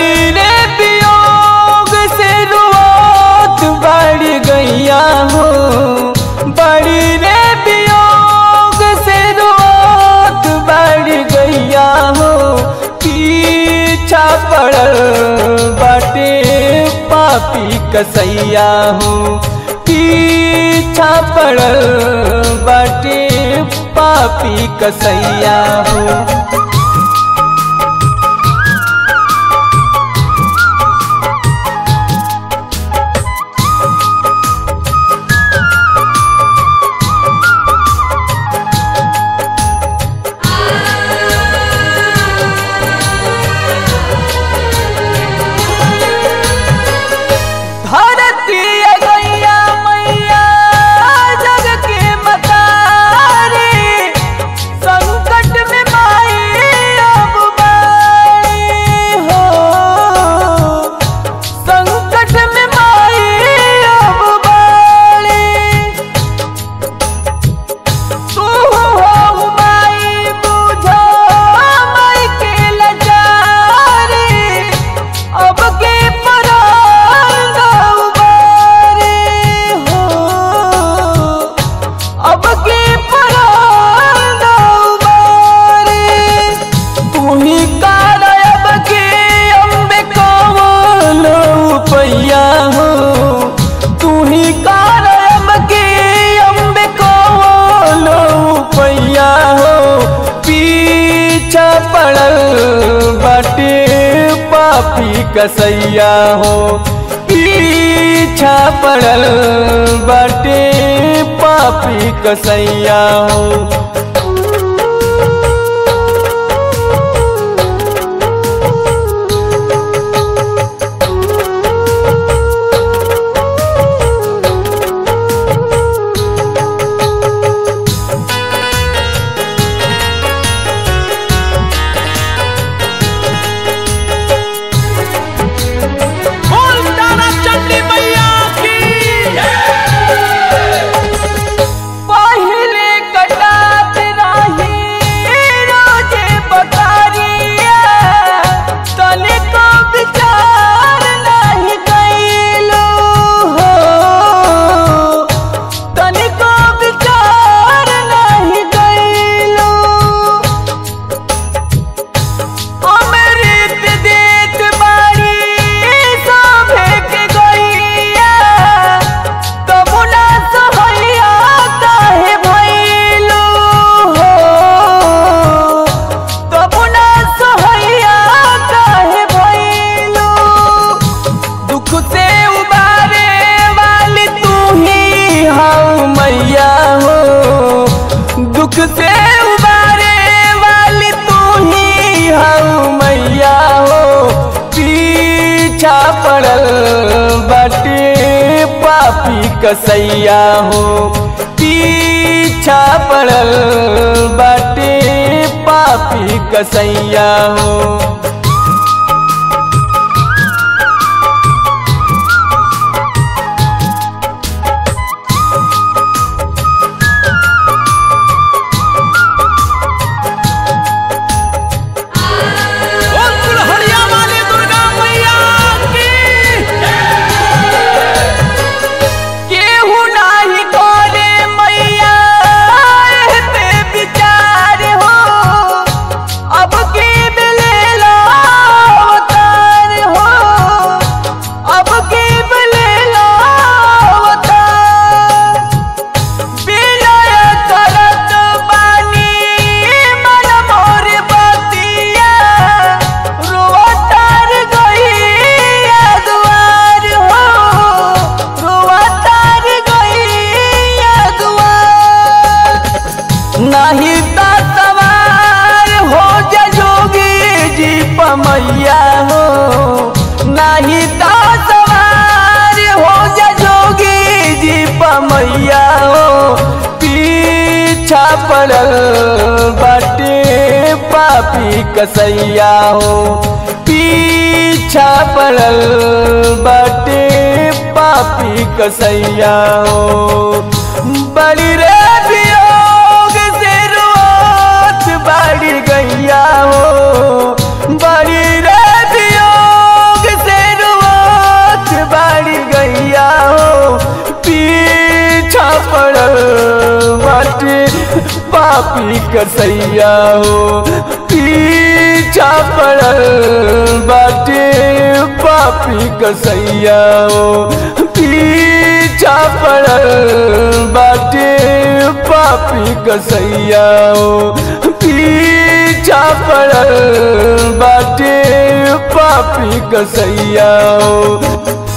बड़ी रे वियोग से रुआत बढ़ गैया हो बड़ी रे वियोग से रुआत बढ़ गैया हो पीछा पड़ल बाटे पापी कसैया हो पीछा पड़ल बाटे पापी कसैया हो धरती गैया मैया जग के मतारी संकट में माई अब बाई हो संकट में माई अब बाई तू हो माई बुझो माई के लाचारी अब के परान उबारे हो अब के परान उबारे तू ही कारब के अम्बे कौन पैया हो तू ही कारब के अम्बे कौन पैया हो पीछा पड़ल बाटे पापी कसैया हो पीछा पड़ल बाटे पापी कसैया हो बोल तारा चंडी मैया की पहले कटात रही रोजे बकारिया तने को विचार नहीं कैलो हो तने को विचार नहीं कैलो अमृत देत बारी सभे के गैया तबु ना सहैया काहे भइलू हो तबु ना सहैया काहे भइलू दुख से उबारे वाली तू ही हऊ मैया हो दुख से उबारे वाली तू ही हऊ मैया हो पीछा पड़ल बाटे पापी कसैया हो पीछा पड़ल बाटे पापी कसैया हो बोल कुल्हड़िया वाली दुर्गा मैया की केहू नाही करे मैया एहते विचार हो अब के मिलेला अवतार हो अब के मिलेला अवतार विनय करत बानी मन मोर बतिया रोवतार गइया दुआर हो रोवतार गइया दुआर नहीं ता सवार हो जा जोगी जी पमैया हो नहीं ता सवार हो जा जोगी जी पमैया हो पीछा पड़ल बाटे पापी कसैया हो पीछा पड़ल बाटे पापी कसैया हो बड़ी रे वियोग से रोत बढ़ गैया हो बड़ी रे वियोग पापी कसैया हो पीछा पड़ल बाटे पापी कसैया हो पीछा पड़ल बाटे पापी कसैया हो पीछा पड़ल बाटे पापी कसैया हो